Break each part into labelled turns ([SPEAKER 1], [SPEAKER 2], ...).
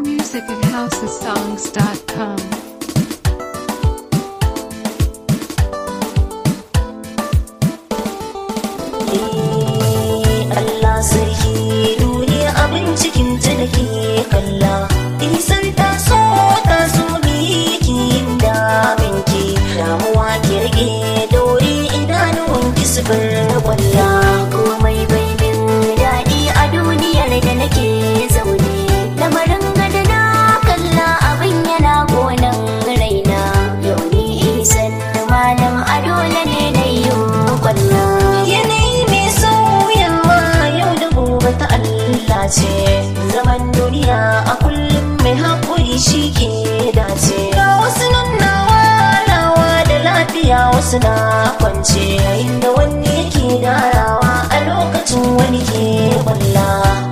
[SPEAKER 1] music at housesongs.com.
[SPEAKER 2] Allah sarki duniya abin cikin ta da ke kalla isan ta so ta so miki da binki damuwa ki rage dore idanuwan ki su bar kwalla komai bai min daɗi a duniyar da nake zaune lamarin gada na kalla abin yana gonan raina yau ni isan malam a dole ne na yi kwalla yanayi mai sauyawa yau da gobe ta Allah ce zaman duniya a kullum mai haƙuri shi ke dace ga wasu nan na walawa da lafiya wasu na kwance yayin da wani yake darawa a lokacin wani ke kwalla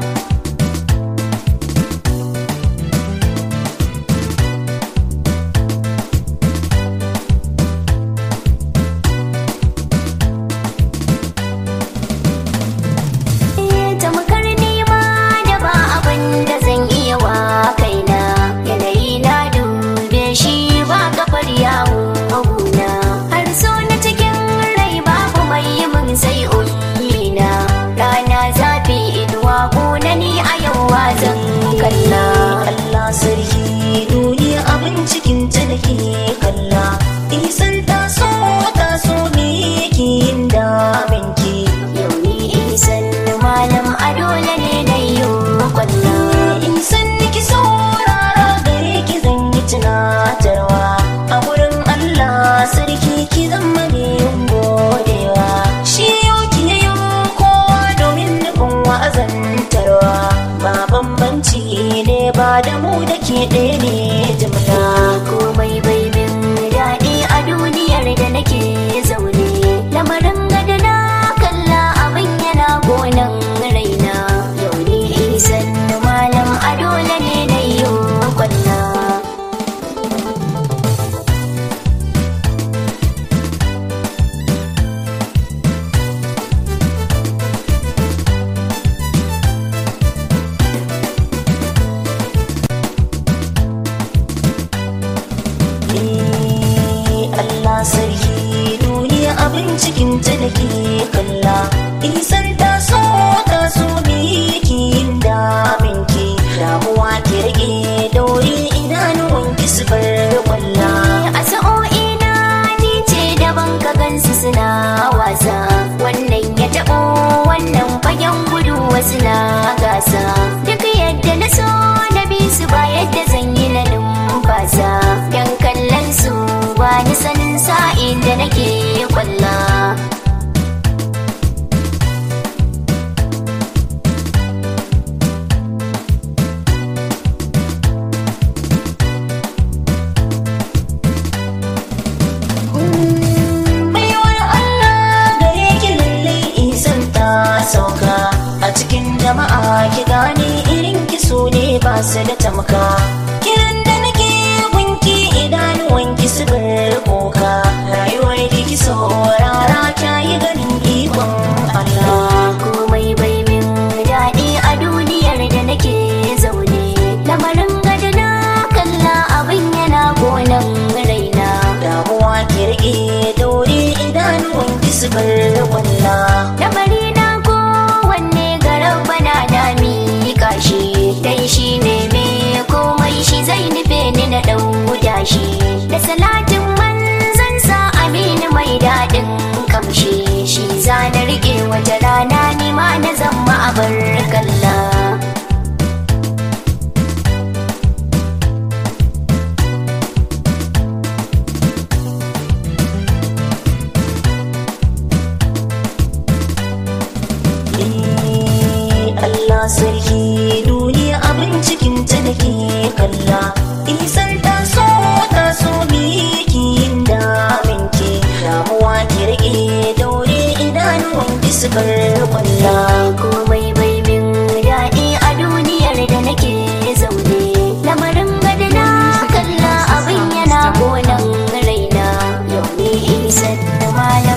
[SPEAKER 2] tamkar nema da ba abin da zan iya wa kaina yanayi na dube shi ba kafar yawo maguna har so na cikin rai babu mai yi min sai ummina rana zafi inuwa kuna ni a yau wa zan kalla Allah sarki duniya abin cikin ta da ke kalla isan ta so ta so me yake yin daminki yau ni isan malam a dole ne na yi kwalla isan ki saurara gare ki zan yi tunatarwa a wurin Allah sarki ki zama ne godewa shi yau ki yayo kowa domin nufin wa'azantarwa ba bambanci ne ba da mu da ke ɗaya ne jimla komai bai min daɗi a duniyar da nake zaune lamarin gada na kalla abin yana gonan raina yau ni isan malam a dole ne na yi kwalla Allah sarki duniya abin cikin ta da ke kalla isan ta so ta so miki yin daminki damuwa ki rage daure idanuwan ki su bar kwalla a sa'o'ina ni ce daban ka gansu suna wasa wannan ya taɓo wannan fagen gudu wasu na gasa duk yadda na so na bi su ba yadda zan yi na numfasa dan kallon su ba ni sanin sa'in da nake kwalla baiwar Allah gare ki lalle isan ta sauka a cikin jama'a ki gane irin ki so ne ba su da tamka kiran da nake gunki idanuwan ki su bar koka rayuwar da ki saurara kyayi ganin ikon Allah komai bai min daɗi a duniyar da nake zaune lamarin gada na kalla abin yana gonan raina damuwa ki rike daure idanuwan ki su bar walla lamari na kowanne garan bana da miƙa shi dai shi ne me komai shi zai nufe ni na ɗauda shi da salatin manzan sa aminu mai daɗin kamshi shi za na rike wata rana ni ma na zama a bar kalla Allah sarki duniya abin cikin ta da ke kalla isan ta so ta so miki yin daminki damuwa ki rage daure idanuwan ki su bar kwalla komai bai min daɗi a duniyar da nake zaune lamarin gada na kalla abin yana gonan raina yau ne isan malam